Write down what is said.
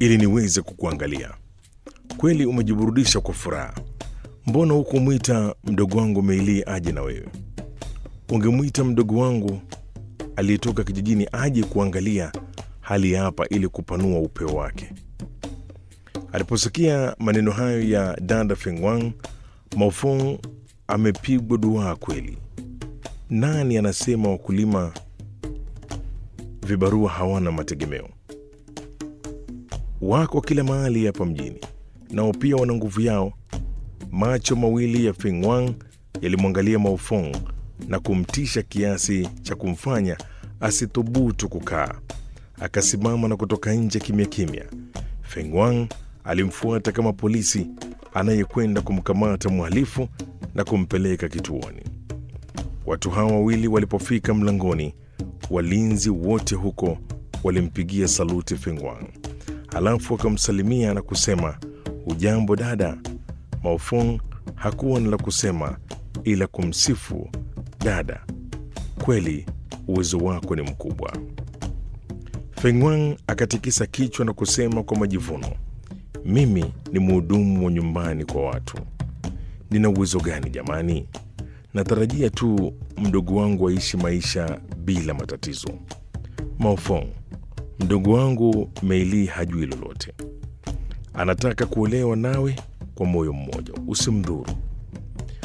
ili niweze kukuangalia. Kweli umejiburudisha kwa furaha. Mbona hukumwita mdogo wangu Meili aje na wewe? Ungemwita mdogo wangu aliyetoka kijijini aje kuangalia hali ya hapa ili kupanua upeo wake. Aliposikia maneno hayo ya dada Fengwang, Maofong amepigwa duaa kweli. Nani anasema wakulima vibarua hawana mategemeo? Wako kila mahali hapa mjini, nao pia wana nguvu yao. Macho mawili ya Fengwang yalimwangalia Maofong na kumtisha kiasi cha kumfanya asithubutu kukaa. Akasimama na kutoka nje kimya kimya. Fengwang alimfuata kama polisi anayekwenda kumkamata mhalifu na kumpeleka kituoni. Watu hawa wawili walipofika mlangoni, walinzi wote huko walimpigia saluti Fengwang, halafu wakamsalimia na kusema ujambo dada. Maofong hakuwa na la kusema ila kumsifu dada, kweli uwezo wako ni mkubwa. Fengwang akatikisa kichwa na kusema kwa majivuno, mimi ni mhudumu wa nyumbani kwa watu. Nina uwezo gani jamani? Natarajia tu mdogo wangu aishi maisha bila matatizo. Maofong, mdogo wangu Meili hajui lolote, anataka kuolewa nawe kwa moyo mmoja, usimdhuru.